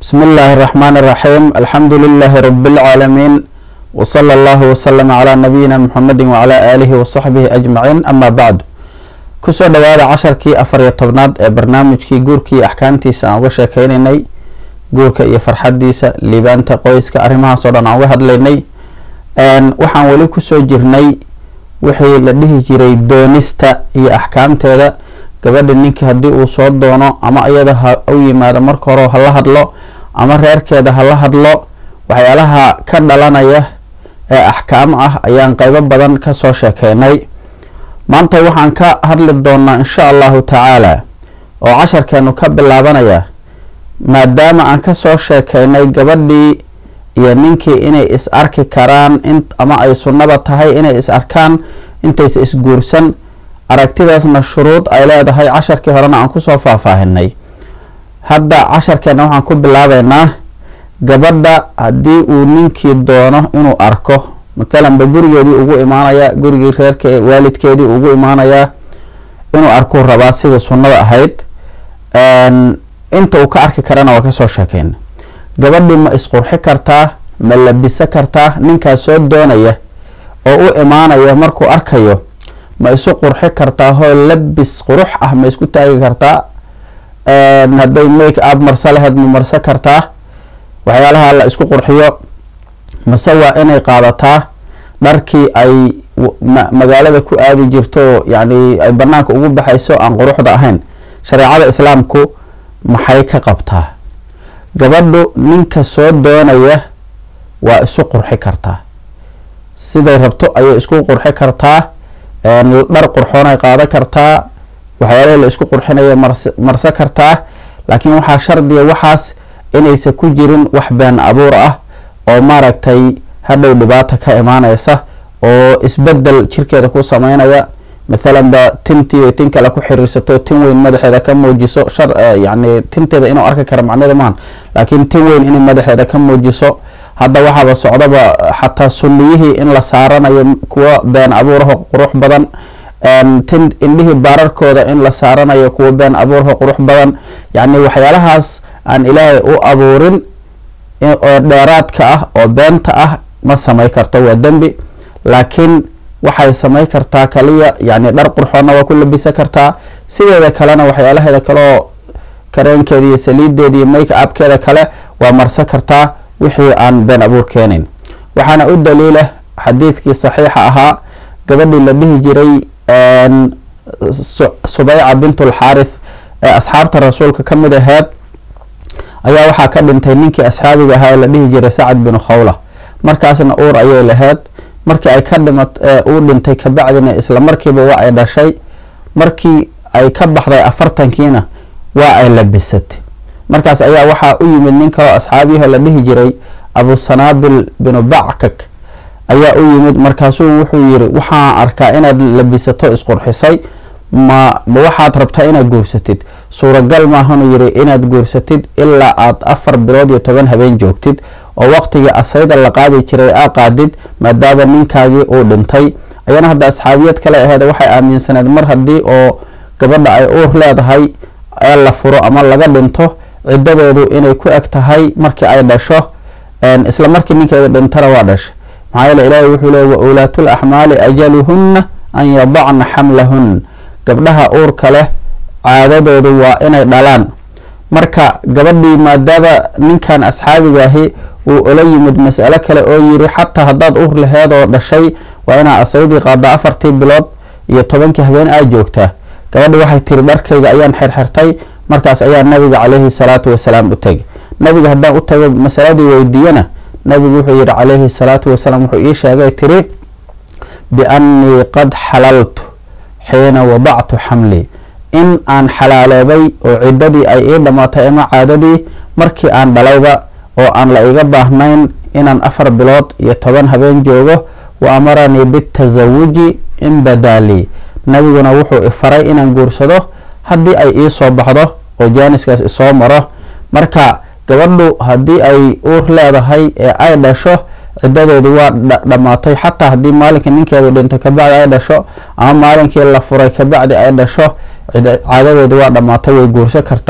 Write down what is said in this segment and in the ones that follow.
بسم الله الرحمن الرحيم الحمد لله رب العالمين وصلى الله وسلم على نبينا محمد وعلى آله وصحبه أجمعين أما بعد kusoo dhawaada casharkii afar iyo tobnaad ee barnaamijkii guurka iyo axkaamtiisa aan uga sheekeynaynay guurka iyo farxadiisa liibaanta qoyska arrimahaas oo dhan aan uga hadlaynay waxaan weli kusoo jirnay wixii la dhihi jiray doonista iyo axkaamteeda gabadha ninkii haddii uu soo doono ama iyada ha u yimaado marka hore hala hadlo ama reerkeeda hala hadlo waxyaalaha ka dhalanaya ee axkaam ah ayaan qeybo badan kasoo sheekeynay maanta waxaan ka hadli doonaa insha allahu tacaala oo casharkeenu ka bilaabanaya maadaama aan kasoo sheekeynay gabadhii iyo ninkii inay is arki karaan ama ay sunnaba tahay inay is arkaan intaysa isguursan aragtidaasna shuruud ay leedahay casharkii horena aan kusoo faahfaahinay hadda casharkeena waxaan ku bilaabeynaa gabadha haddii uu ninkii doono inuu arko matalanba gurigeedii ugu imaanaya gurigii reerke waalidkeedii ugu imaanayaa inuu arkuu rabaa sidii sunnada ahayd inta uu ka arki karana waa kasoo sheekeyna gabadhii ma isqurxi kartaa ma labiso kartaa ninkaas soo doonaya oo u imaanaya markuu arkayo ma isu qurxi kartaa hoo labis qurux ah ma isku taagi kartaa hadday make up marso laheyd ma marso kartaa waxyaalaha la isku qurxiyo mase waa inay qaadataa dharkii ay magaalada ku aadi jirto yani ay banaanka ugu baxayso aan quruxda ahayn shareecada islaamku maxay ka qabtaa gabadhu ninka soo doonaya waa isu qurxi kartaa siday rabto ayay isku qurxi kartaa dhar qurxoonay qaadan kartaa waxyaalahi la isku qurxinaya marso kartaa laakiin waxaa shardiga waxaas inaysa ku jirin wax been abuur ah oo maaragtay hadhow dhibaata ka imaaneysa oo isbedel jirkeeda ku sameynaya mathalan ba tintii tin kale ku xiriirsato tin weyn madaxeeda ka muujiso yani tinteeda inuu arki karo macnada maahan laakiin tin weyn inay madaxeeda ka muujiso hadda waxaaba socdaba xataa sunniyihii in la saaranayo kuwa been abuuraho qurux badan tin indhihii baararkooda in la saaranayo kuwa been abuuraho qurux badan yani waxyaalahaas aan ilaahay u abuurin oo dheeraadka ah oo beenta ah ma samay karto waa dembi laakiin waxay samay kartaa kaliya yani dhar qurxoonna waa ku labisa kartaa sideeda kalena waxyaalaheeda kaleoo kareenkeeda iyo saliideeda iyo make upkeeda kale waa marso kartaa wixii aan been abuur keenayn waxaana u daliila xadiidkii saxiixa ahaa gabadhii la dhihi jiray subeyca bintulxaarith ee asxaabta rasuulka ka mid aheed ayaa waxaa ka dhintay ninkii asxaabiga ahaa ee la dhihi jiray sacad binu khawla markaasna uur ayay laheyd markii ay ka dhima uu dhintay kabacdina isla markiiba waa ay dhashay markii ay ka baxday afartankiina waa ay labisatay markaas ayaa waxaa u yimid nin kaloo asxaabiyaho la dhihi jiray abu sanaabil binu backak ayaa u yimid markaasuu wuxuu yiri waxaan arkaa inaad labisato isqurxisay ma ma waxaad rabtaa inaad guursatid suuragal maahanuu yiri inaad guursatid ilaa aad afar bilood iyo toban habeen joogtid oo waqtigii asayda la qaadi jiray aa qaadid maadaama ninkaagii uu dhintay ayana hadda asxaabiyad kale aheed waxay aaminsaneed mar haddii oo gabadha ay uur leedahay ee la furo ama laga dhinto ciddadeedu inay ku eg tahay markii ay dhasho isla markii ninkeeda dhintana waa dhashay maxaa yeele ilaahay wuxuu leey wa ulaatul axmaali ajaluhunna an yadacna xamlahun gabdhaha uurka leh caadadoodu waa inay dhalaan marka gabadhii maadaama ninkan asxaabigaahi uu ola yimid mas'alo kale oo yiri xataa haddaad uur laheed oo dhashay waa inaa asaydii qaada afartii bilood iyo tobankii habeen aad joogtaa gabadhi waxay tiri dharkayga ayaan xirxirtay markaas ayaa nabiga caleyhi salaatu wasalaam u tegay nabiga haddaan u tago masaladii weydiiyana nabigu wuxuu yihi caleyhi salaatu wasalaam wuxuu ii sheegay tiri biannii qad xalaltu xiina wadactu xamlii in aan xalaaloobay oo ciddadii ay ii dhammaatay ama caadadii markii aan dhalayba oo aan la iga baahnayn inaan afar bilood iyo toban habeen joogo wa amaranii bitasawuji in badaalii nabiguna wuxuu ifaray inaan guursado haddii ay ii soo baxdo oo jaaniskaas isoo maro marka gabadhu haddii ay uur leedahay ee ay dhasho ciddadeedu waa dhammaatay xataa haddii maalinkii ninkeedu dhintay kabacdi ay dhasho ama maalinkii la furay kabacdi ay dhasho caadadeedu waa dhammaatay way guursan kartaa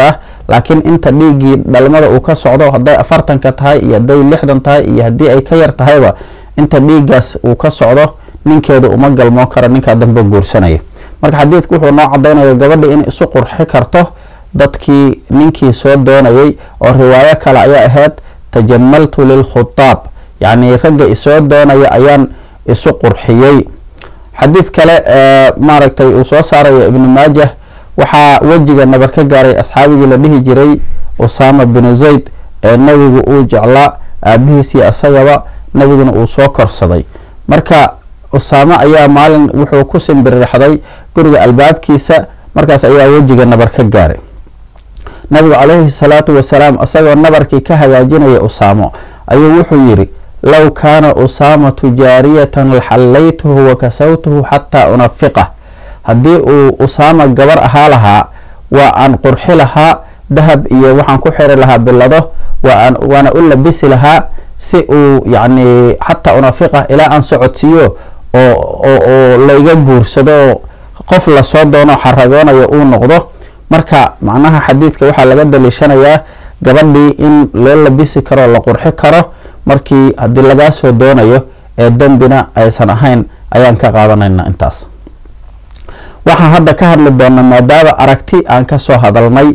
laakiin inta dhiiggii dhalmada uu ka socdo hadday afartanka tahay iyo hadday lixdan tahay iyo haddii ay ka yar tahayba inta dhiiggaas uu ka socdo ninkeedu uma galmoo karo ninkaa dambe guursanaya marka xadiidku wuxuu noo cadaynaya gabadha inay isu qurxi karto dadkii ninkii soo doonayay oo riwaayo kale ayaa ahayd tajamaltu lilkhutaab yacni ragga isoo doonaya ayaan isu qurxiyey xadiid kale maaragtay uu soo saarayo ibnu maajah waxaa wejiga nabar ka gaaray asxaabigii la dhihi jiray usaama binu zayd ee nebigu uu jeclaa aabihiisii isagaba nebiguna uu soo korsaday marka usaame ayaa maalin wuxuu ku simbirixday guriga albaabkiisa markaas ayaa wejiga nabar ka gaaray nabigu calayhi salaatu wasalaam isagoo nabarkii ka hagaajinaya usaamo ayuu wuxuu yidhi low kaana usaamatu jaariyatan laxallaytuhu wa kasawtuhu xataa unafiqah haddii uu usaama gabar ahaa lahaa waa aan qurxi lahaa dahab iyo waxaan ku xiri lahaa bilado waana u labisi lahaa si uu yacni xataa unafiqah ilaa aan socodsiiyo oo layga guursado qof lasoo doono xaragoonayo uu noqdo marka macnaha xadiidka waxaa laga daliishanayaa gabadhii in loo labisi karo la qurxi karo markii haddii lagaa soo doonayo ee dembina aysan ahayn ayaan ka qaadanayna intaas waxaan hadda ka hadli doonaa maadaama aragti aan kasoo hadalnay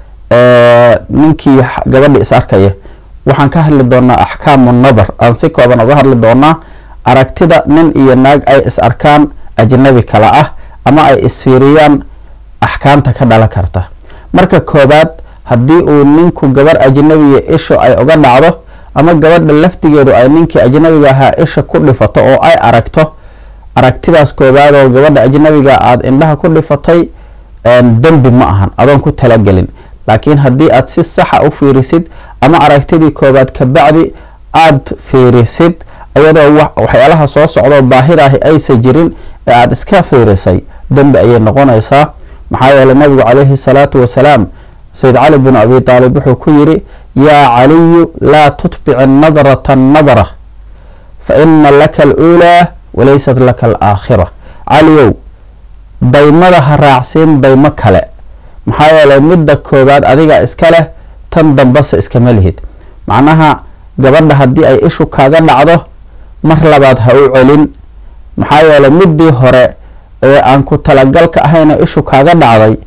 ninkii gabadhi is arkaya waxaan ka hadli doonaa axkaamu nadar aan si kooban uga hadli doonaa aragtida nin iyo naag ay is arkaan ajnabi kale ah ama ay isfiiriyaan axkaamta ka dhalan karta marka koobaad haddii uu ninku gabar ajnabiya isha ay uga dhacdo ama gabadha laftigeedu ay ninkii ajnabiga ahaa isha ku dhifato oo ay aragto aragtidaas koobaad oo gabadha ajnabiga aada indhaha ku dhifatay dembi ma ahan adoon ku talagelin laakiin haddii aad si saxa u fiirisid ama aragtidii koobaad kabacdi aada fiirisid iyadoo waxyaalaha soo socdoo baahidaahi aysa jirin ee aada iska fiirisay dembi ayay noqonaysaa maxaa yeeley nabigu calayhi salaatu wasalaam sayid cali binu abi taalib wuxuu ku yidhi yaa caliyu laa tutbici nadrata nadra fa ina laka aluulaa walaysat laka alaakhira caliyow daymada ha raacsiin daymo kale maxaa yeeley midda koobaad adiga iska leh tan dambase iskama lihid macnaha gabadha haddii ay ishu kaaga dhacdo mar labaad ha u celin maxaa yeeley middii hore ee aan ku talagalka ahayna ishu kaaga dhacday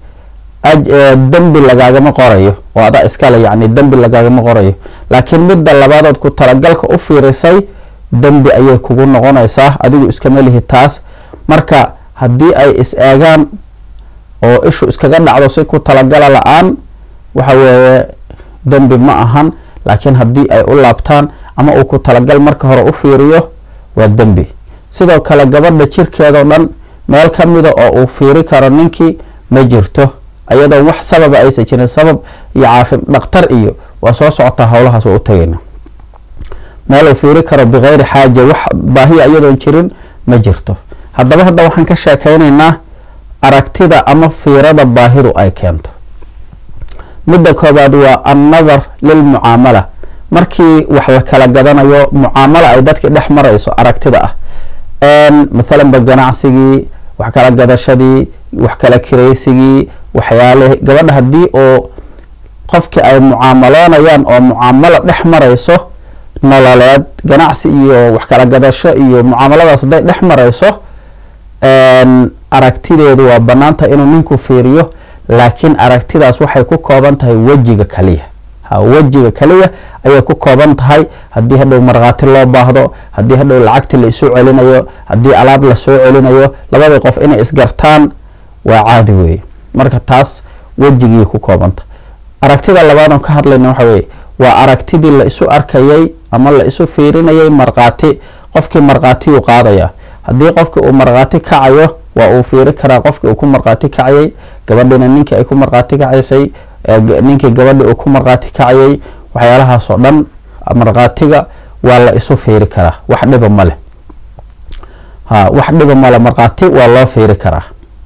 dembi lagaagama qorayo oo adaa iskale yacni dembi lagaagama qorayo laakiin midda labaadood ku talagalka u fiirisay dembi ayay kugu noqonaysaa adigu iskama lihi taas marka haddii ay is eegaan oo ishu iskaga dhacdo si ku talagala la-aan waxa weeye dembi ma ahan laakiin haddii ay u laabtaan ama uu ku talagal marka hore u fiiriyo waa dembi sidoo kale gabadha jirkeedao dhan meel ka mida oo uu fiiri karo ninkii ma jirto iyadoo wax sababa aysan jirin sabab iyo caafi dhaktar iyo waa soo socotaa howlahaas waa u tagayna meel uu fiiri karo bikeyri xaaja wax baahiya iyadoon jirin ma jirto haddaba hadda waxaan ka sheekeynaynaa aragtida ama fiirada baahidu ay keento midda koobaad waa annadar lilmucaamala markii wax la kala gadanayo mucaamala ay dadki dhex marayso aragtida ah mathalanba ganacsigii wax kala gadashadii wax kala kiraysigii waxyaale gabadha haddii oo qofkii ay mucaamaloonayaan oo mucaamalo dhex marayso nololeed ganacsi iyo wax kala gadasho iyo mucaamaladaas hadday dhex marayso aragtideedu waa banaanta inuu ninku fiiriyo laakiin aragtidaas waxay ku kooban tahay wejiga kaliya ha wejiga kaliya ayay ku kooban tahay haddii hadhow markhaati loo baahdo haddii hadhow lacagti la isu celinayo haddii alaab lasoo celinayo labadii qof inay isgartaan waa caadi weeye marka taas wejigii ku koobanta aragtida labaadan ka hadlayna waxa weye waa aragtidii la isu arkayay ama la isu fiirinayay markhaati qofkii markhaatiyuu qaadaya haddii qofkii uu markhaati kacayo waa uu fiiri karaa qofkii uu ku markhaati kacayay gabadhina ninkii ay ku markhaati kacaysay ninkii gabadhii uu ku markhaati kacayay waxyaalahaas oo dhan markhaatiga waa la isu fiiri karaa wax dhiba male ha wax dhiba male markhaati waa loo fiiri karaa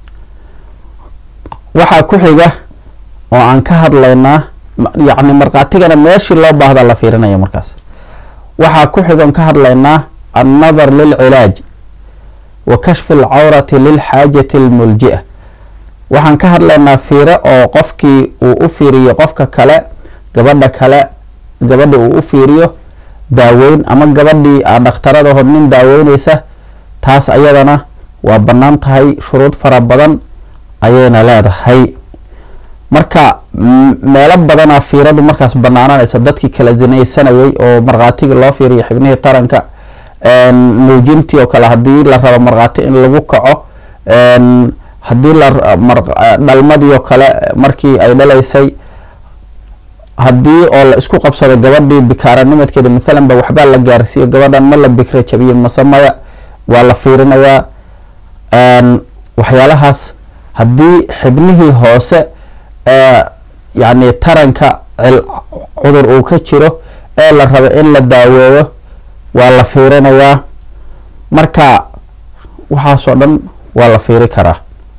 waxaa ku xiga oo aan ka hadlaynaa yacni markhaatigana meeshii loo baahda la fiirinaya markaas waxaa ku xiga on ka hadlaynaa annadar lilcilaaj wa kashfi alcawrati lilxaajati almulji'a waxaan ka hadlaynaa fiiro oo qofkii uu u fiiriyo qofka kale gabadha kale gabadha uu u fiiriyo daaweyn ama gabadhii aa dhakhtaradahood nin daaweyneysa taas ayadana waa bannaan tahay shuruud fara badan ayayna leedahay marka meelo badanaa fiiradu markaas banaananaysa dadkii kala zinaysanayay oo markhaatigii loo fiiriyo xibnihii taranka nuujintii oo kale haddii la rabo markhaati in lagu kaco haddii ladhalmadii oo kale markii ay dhalaysay haddii oo la isku qabsado gabadhii bikaaranimadkeeda mathalan ba waxbaa la gaarsiiyo gabadhan ma la bikra jabiye mase maya waa la fiirinayaa waxyaalahaas haddii xibnihii hoose yacni taranka cudur uu ka jiro ee la rabo in la daaweeyo waa la fiirinayaa marka waxaasoo dhan waa la fiiri karaa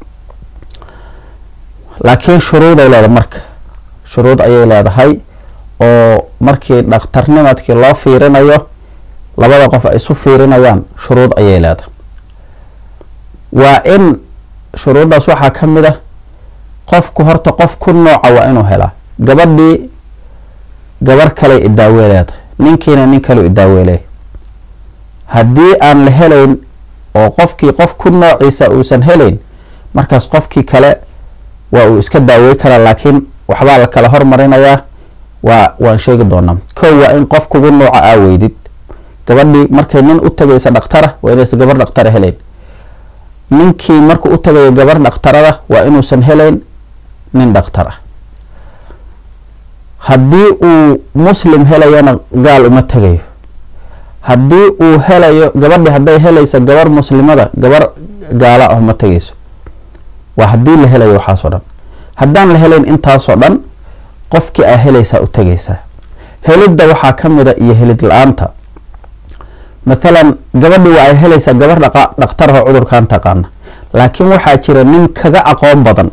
laakiin shuruuday leedahay marka shuruud ayay leedahay oo markii dhakhtarnimadkii loo fiirinayo labada qof ay isu fiirinayaan shuruud ayay leedahay waa in shuruuddaas waxaa ka mid ah qofku horta qof ku nooca waa inuu helaa gabadhii gabar kale idaawe leedahay ninkiina nin kale idaaweeley haddii aan la helayn oo qofkii qof ku noociisa uusan helayn markaas qofkii kale waa uu iska daawey karaa laakiin waxbaa la kala hormarinayaa waa waan sheegi doonaa kow waa in qof kugu nooca aa weydid gabadhii markay nin u tagaysa dhakhtara waa inaysan gabar dhakhtara helayn ninkii markuu u tagayo gabar dhakhtarada waa inuusan helayn nin dhakhtar ah haddii uu muslim helayana gaal uma tegayo haddii uu helayo gabadhi hadday helaysa gabar muslimada gabar gaala ah uma tegayso waa haddii la helayo waxaasoo dhan haddaan la helayn intaasoo dhan qofkii aa helaysaa u tegaysaa helidda waxaa ka mida iyo helid la-aanta mathalan gabadhi waa ay helaysaa gabar dhakhtarho cudurkan taqaana laakiin waxaa jira nin kaga aqoon badan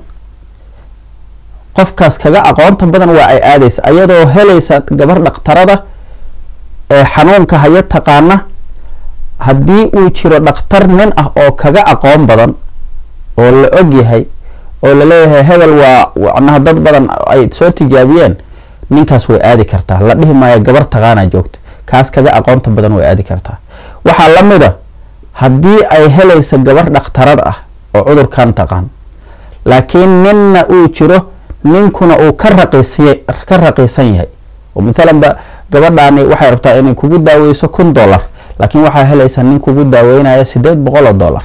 qofkaas kaga aqoonta badan waa ay aadaysa ayadoo helaysa gabar dhakhtarada ee xanuunka haya taqaana haddii uu jiro dhakhtar nin ah oo kaga aqoon badan oo la og yahay oo laleeyahay hebel waa macnaha dad badan ay soo tijaabiyeen ninkaas way aadi kartaa la dhihi maayo gabar taqaana joogta kaas kaga aqoonta badan way aadi kartaa waxaa la mid a haddii ay helaysa gabar dhakhtarad ah oo cudurkan taqaan laakiin ninna uu jiro ninkuna uu ka raqiisy ka raqiisan yahay oo mathalan ba gabadhaani waxay rabtaa inay kugu daaweyso kun dollar laakiin waxaa helaysa nin kugu daaweynaya sideed boqol oo dollar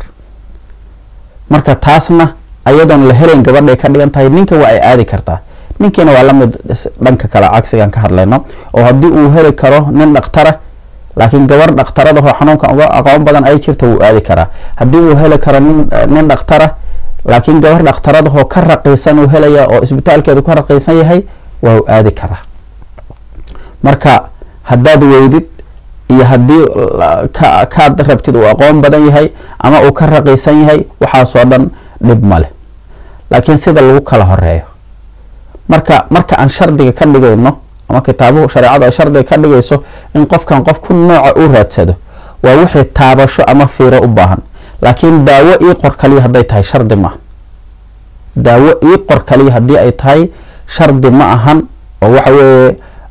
marka taasna ayadoon la helayn gabadhay ka dhigan tahay ninka waa ay aadi kartaa ninkiina waa lamid dhanka kale cagsigan ka hadlayno oo haddii uu heli karo nin dhakhtara laakiin gabar dhakhtaradahoo xanuunkan uga aqoon badan ay jirta wuu aadi karaa haddii uu heli karo nin dhakhtara laakiin gabar dhakhtaradahoo ka raqiisan uu helaya oo isbitaalkeedu ka raqiisan yahay waa u aadi karaa marka haddaad weydid iyo haddii kaad rabtid uu aqoon badan yahay ama uu ka raqiisan yahay waxaasoo dhan dhib male laakiin sida lagu kala horeeyo marka marka aan shardiga ka dhigayno ama kitaabuhu shareecadu ay shardiga ka dhigayso in qofkan qof ku nooca u raadsado waa wixii taabasho ama fiiro u baahan laakiin daawo ii qor kaliya hadday tahay shardi maaha daawo ii qor kaliya haddii ay tahay shardi ma ahan oo waxa weeye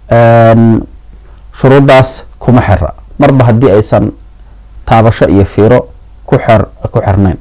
shuruuddaas kuma xira marba haddii aysan taabasho iyo fiiro ku xer ku xirnayn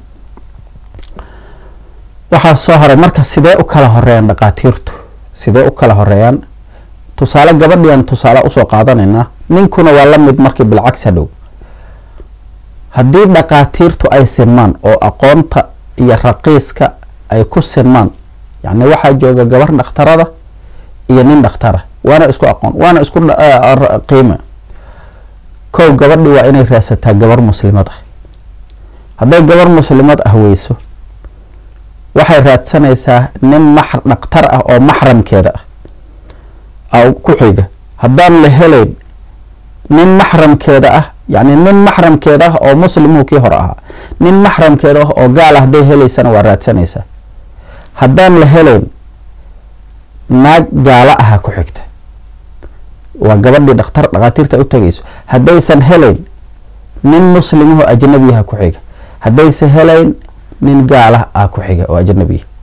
waxaa soo haray marka sidee u kala horeeyaan dhaqaatiirtu sidee u kala horeeyaan tusaale gabadhian tusaale usoo qaadanaynaa ninkuna waa la mid markii bilcagsi hadhow haddii dhaqaatiirtu ay sinmaan oo aqoonta iyo raqiiska ay ku sinmaan yacni waxaa jooga gabar dhakhtarada iyo nin dhakhtara waana isku aqoon waana isku qiime kow gabadhi waa inay raadsataa gabar muslimad ah hadday gabar muslimad ah weyso waxay raadsanaysaa nin max dhakhtar ah oo maxramkeeda ah ku xiga haddaan la helayn nin maxramkeeda ah yacni nin maxramkeeda ah oo muslimuu kii hore ahaa nin maxramkeeda ah oo gaal ah hadday helaysana waa raadsanaysaa haddaan la helayn naag gaalo aha ku xigta waa gabadhii dhakhtar dhakhaatiirta u tagayso haddaysan helayn nin muslimaho ajnabiyaha ku xiga haddaysan helayn nin gaalah ah ku xiga oo ajnabiya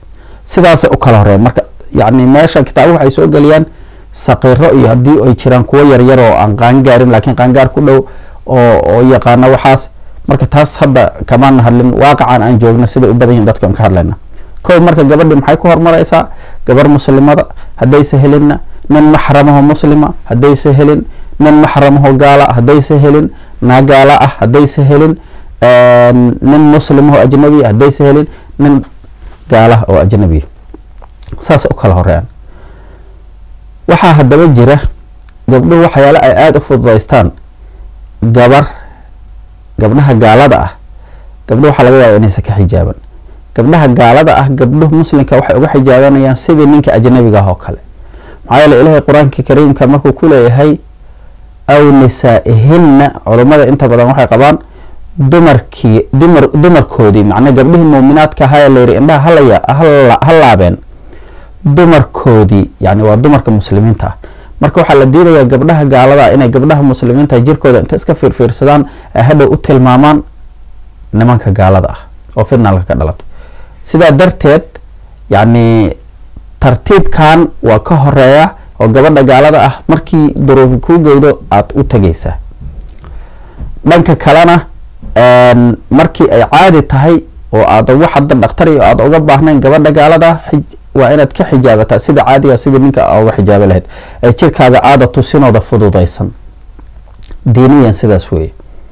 sidaasay u kala horeyan marka yani meesha kitaabo waxay soo geliyaan saqiiro iyo haddii ay jiraan kuwo yaryar oo aan qaangaarin laakiin qaangaar ku dhow oo oo yaqaana waxaas marka taas hadda kamaan hadlin waaqacan aan joogna siday u badan yihin dadka aan ka hadlayna kow marka gabadhii maxay ku horumaraysaa gabar muslimada haddayse helinna nin maxramaho muslima haddayse helin nin maxramaho gaala haddayse helin naa gaala ah haddayse helin nin muslimaho ajnabiya haddayse helin nin gaalaha oo ajnabiya saas u kala horeeyaan waxaa haddaba jira gabdhuhu waxyaale ay aada u fududaystaan gabar gabdhaha gaalada ah gabdho waxaa laga yaaba inaysan ka xijaaban gabdhaha gaalada ah gabdhuhu muslimka waxay uga xijaabanayaan sidii ninka ajnabiga ah oo kale maxaa yeele ilaahay qur-aanka kariimka markuu ku leeyahay aw nisaa-ihinna culummada inta badan waxay qabaan dumarkii dumar dumarkoodii macnaa gabdhihii muuminaadka ahaa ee layidhi indhaha halaya ha laabeen dumarkoodii yani waa dumarka muslimiinta ah marka waxaa la diidayaa gabdhaha gaalada inay gabdhaha muslimiinta jirkooda inta iska fiirfiirsadaan ay hadhow u tilmaamaan nimanka gaalada ah oo fitnalka ka dhalato sidaa darteed yacni tartiibkan waa ka horeeya oo gabadha gaalada ah markii duruufi kuu geydo aada u tegaysaa dhanka kalena markii ay caadi tahay oo aada wax hadda dhakhtar iyo aada uga baahnayn gabadha gaalada waa inaad ka xijaabataa sida caadiga sidii ninka uga xijaaba lahayd ee jirkaaga aada tusinooda fududaysan diiniyan sidaas weeye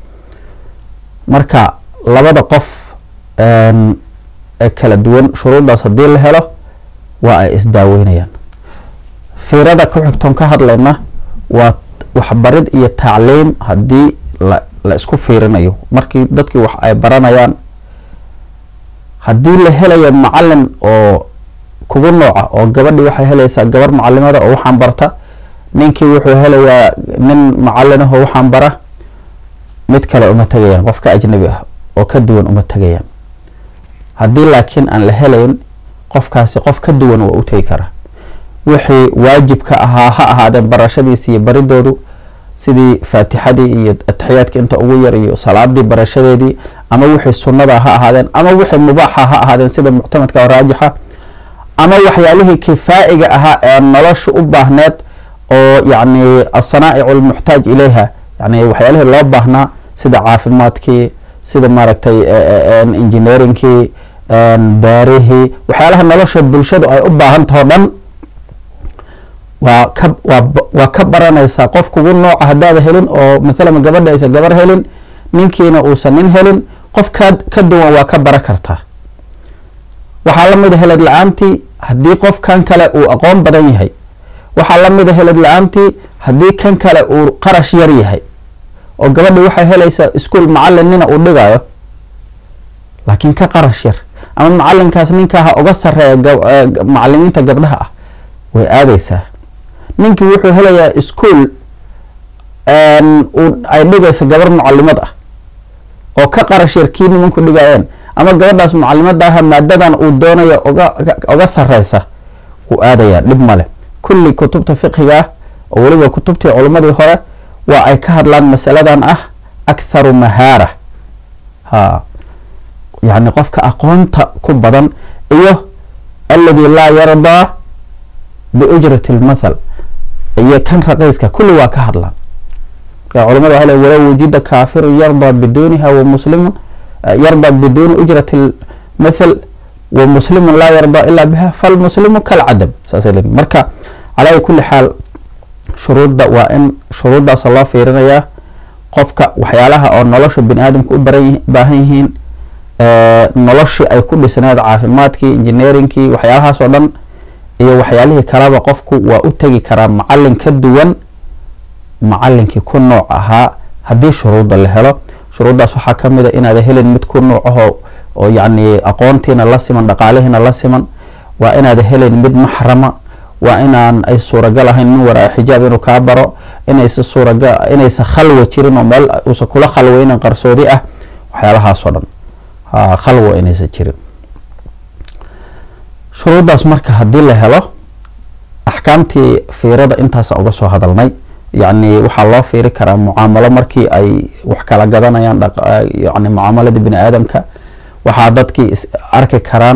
marka labada qof ee kala duwan shuruuddaas haddii la helo waa ay isdaaweynayaan fiirada ku xigtoon ka hadlayna waa waxbarid iyo tacliim haddii la la isku fiirinayo markii dadkii wax ay baranayaan haddii la helayo macalin oo kugu nooca oo gabadhii waxay helaysaa gabar macalimada oo waxaan barta ninkii wuxuu helayaa nin macalinaho waxaan bara mid kale uma tegayaan qof ka ajnabi ah oo ka duwan uma tegayaan haddii laakiin aan la helayn qofkaasi qof ka duwan waa u tegi karaa wixii waajibka ahaa ha ahaadeen barashadiisi iyo baridoodu sidii faatixadii iyo ataxiyaadka inta ugu yar iyo salaadii barashadeedii ama wixii sunnada ha ahaadeen ama wixii mubaaxa ha ahaadeen sida muctamadka oo raajixa ama waxyaalihii kifaa'iga ahaa ee nolosha u baahneed oo yacni asanaa'icu lmuxtaaj ilayha yani waxyaalihii loo baahnaa sida caafimaadkii sida maaragtay engineeringkii baarihii waxyaalaha nolosha bulshadu ay u baahantaho dhan waa ka waa waa ka baranaysaa qof kugu nooca haddaada helin oo mathalan gabadha aysan gabar helin ninkiina uusan nin helin qof ka ka duwan waa ka bara kartaa waxaa la mid a helad la-aantii haddii qof kan kale uu aqoon badan yahay waxaa la mid a helad la-aantii haddii kan kale uu qarash yar yahay oo gabadhii waxay helaysaa iskuol macalin nina uu dhigayo laakiin ka qarash yar ama macalinkaas ninkaha uga sareeya macalimiinta gabdhaha ah way aadaysaa ninkii wuxuu helayaa iskuol ay dhigaysa gabar mucalimad ah oo ka qarash yar kii nimanku dhigayeen ama gabadhaas mucalimadaha maadadan uu doonayo oga sareysa wuu aadayaa dhib male kulli kutubta fiqhiga ah oo weliba kutubtii culimmadii hore waa ay ka hadlaan masaladan ah aktharu mahaara ha yani qofka aqoonta ku badan iyo aladi laa yardaa biujrati lmathal iyo kan raqiiska kulli waa ka hadlaan marka culimada waa walow wujida kaafirun yardaa biduniha wa muslimun yardaa biduni ujrati lmathal wa muslimun laa yardaa ila biha falmuslimu kalcadam saasay leeyihin marka calaa kulli xaal shuruudda waa in shuruuddaasa loo fiirinayaa qofka waxyaalaha oo nolosha bini aadamka u baran baahan yihiin noloshii ay ku dhisneed caafimaadkii engineeringkii waxyaalahaas oo dhan iyo waxyaalihii kalaba qofku waa u tegi karaa macalin ka duwan macalinkii ku nooc ahaa haddii shuruudda la helo shuruuddaas waxaa ka mid a inaada helin mid ku nooc ahoo oo yacni aqoontiina la siman dhaqaalihiina la siman waa inaada helin mid maxrama waa inaan ay suuragal ahayn min waraa xijaab inuu kaa baro inaysa suuraga inaysa khalwa jirin oo meel uusan kula khalweynin qarsoodi ah waxyaalahaasoo dhan khalwa inaysan jirin shuruuddaas marka haddii la helo axkaamtii fiirada intaasa uga soo hadalnay yacni waxaa loo fiiri karaa mucaamalo markii ay wax kala gadanayaan yani mucaamaladii bini aadamka waxaa dadkii is arki karaan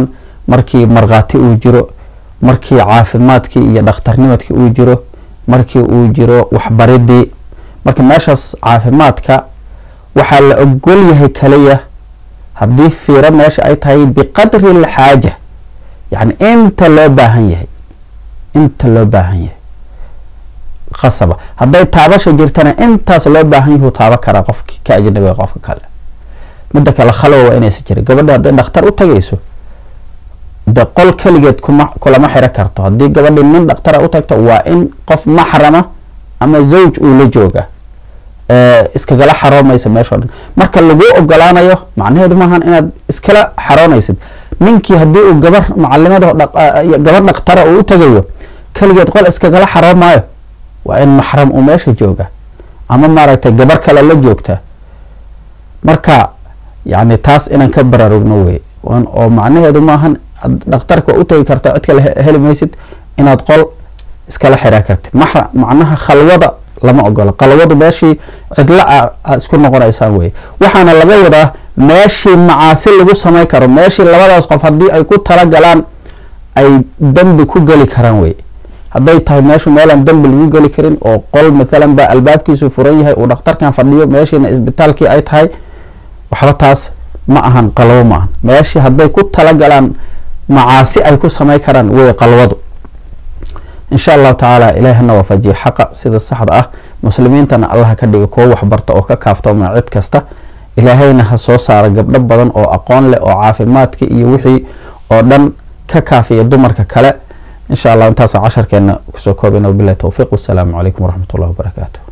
markii markhaati uu jiro markii caafimaadkii iyo dhakhtarnimadkii uu jiro markii uu jiro waxbaridii marka meeshaas caafimaadka waxaa la ogol yahay kaliya haddii fiiro meesha ay tahay biqadri alxaaja yacni inta loo baahan yahay inta loo baahan yahay khasaba hadday taabasha jirtana intaas loo baahan yahu taaba karaa qofki ka ajnabiga qofka kale midda kale khalwa waa inaysa jirin gabadha hadday dhakhtar u tagayso de qol keligeed kuma kulama xiro karto haddii gabadhi nin dhakhtara u tagto waa in qof maxrama ama zawj uu la jooga iskagala xaroomaysa meeshao dhan marka laguu ogolaanayo macnaheedu maahan inaad iskala xaroonaysid ninkii haddii uu gabar macalimada gabar dhakhtara uu u tagayo keligeed qol iskagala xaroomaayo waa in maxram uu meesha jooga ama maaragtay gabar kale la joogta marka yani taas inaan ka baraarugno wey oo macnaheedu maahan dhakhtarka waa u tagi karta cid kale heli maysid inaad qol iskala xiraa kartid maxra macnaha khalwada lama ogola khalwadu meeshii cidla aad isku noqonaysaan wey waxaana laga wadaa meeshii macaasi lagu samay karo meeshii labadaas qof haddii ay ku talagalaan ay dembi ku geli karaan wey hadday tahay meeshu meelaan dembi lagu geli karin oo qol mathalan baa albaabkiisu furan yahay uu dhakhtarkan fadhiyo meeshiina isbitaalkii ay tahay waxba taas ma ahan qalwo ma ahan meeshii hadday ku talagalaan macaasi ay ku samay karaan wey qalwadu insha allahu tacaala ilaahina waafajiye xaqa sida saxda ah muslimiintana allaha ka dhiga kuwo waxbarta oo ka kaaftoma cid kasta ilaahayna ha soo saara gabdho badan oo aqoon leh oo caafimaadka iyo wixii oo dhan ka kaafiya dumarka kale insha allah intaasa casharkeena kusoo koobana wabilahi towfiiq wasalaamu calaykum waraxmat ullahi wabarakaatu